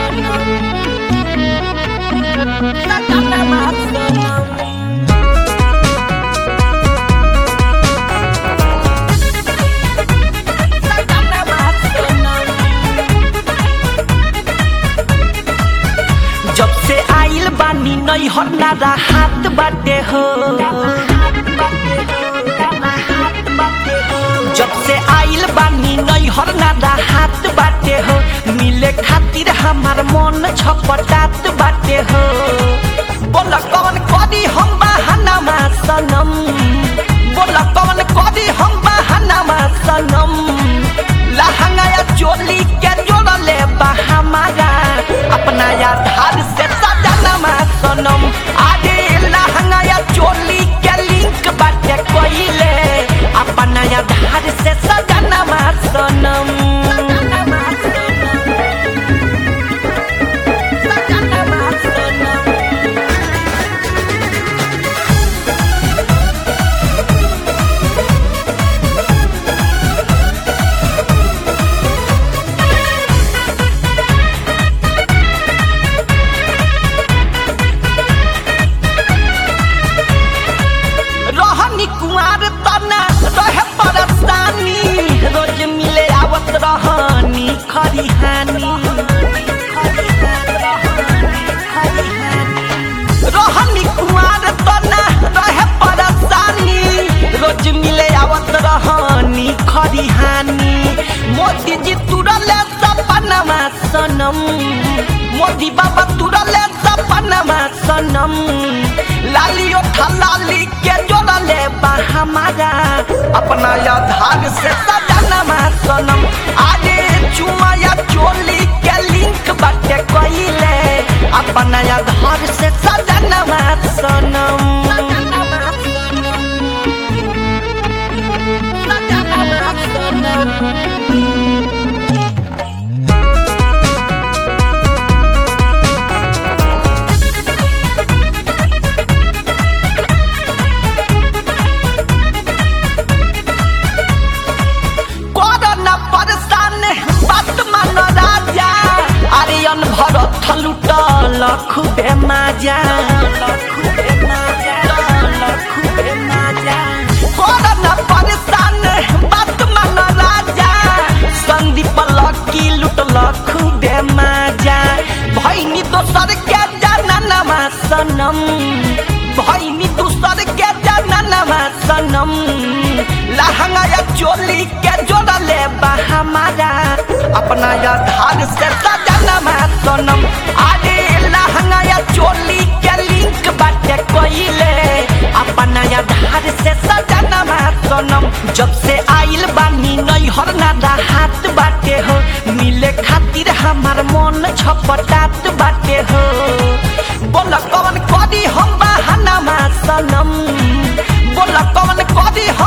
जब से आइल बानी नई हन्नारा हाथ बाटे हो जब से आइल बानी नई हन्नारा हाथ बाटे हो मिले खातिर हमार मन छपटात बाटे हो बोला कौन करी हम बहाना सनम बोला कौन करी हम बहाना सनम लहंगा या चोली के जोड़ले बा हमारा अपना आधार से सजनमा सनम आगे लहंगा या चोली के लिंक बाटे कोइले अपना आधार से सजनमा सनम रहनी कुमार तना रहे परेशानी रोज मिले आवत रहनी खरिहानी रहनी कुमार तना रहे परेशानी रोज मिले आवत रहनी खरिहानी मोदी जी तुरले सपनमा सनम मोदी बाबा तुरले सपनमा सनम लाली उठा लाली के जोड़ले बा हमारा अपना आधार से सजनमा सनम आगे चुमा या चोली के लिंक बाटे कोइले अपना आधार से सजनमा सनम कोरोना परेशान बात मान राजा आर्यन भरत लुटल खूबे माजा कोरोना परेशान बात मान राजा संदीप लकी लुटल खूबे माजा भैनी दोसर के जाननमा सनम भैनी दोसर के जाननमा सनम लहंगा या चोली के जोड़ले बा हमारा अपना आधार से सजनमा सनम आगे लहंगा या चोली के लिंक बाटे कोइले अपना आधार से सजनमा सनम जब से आइल बानी नई हरनादा हाथ बाटे हो मिले खातिर हमार मन छपटात बाटे हो बोला कौन करी हम बहाना सनम बोला कौन करी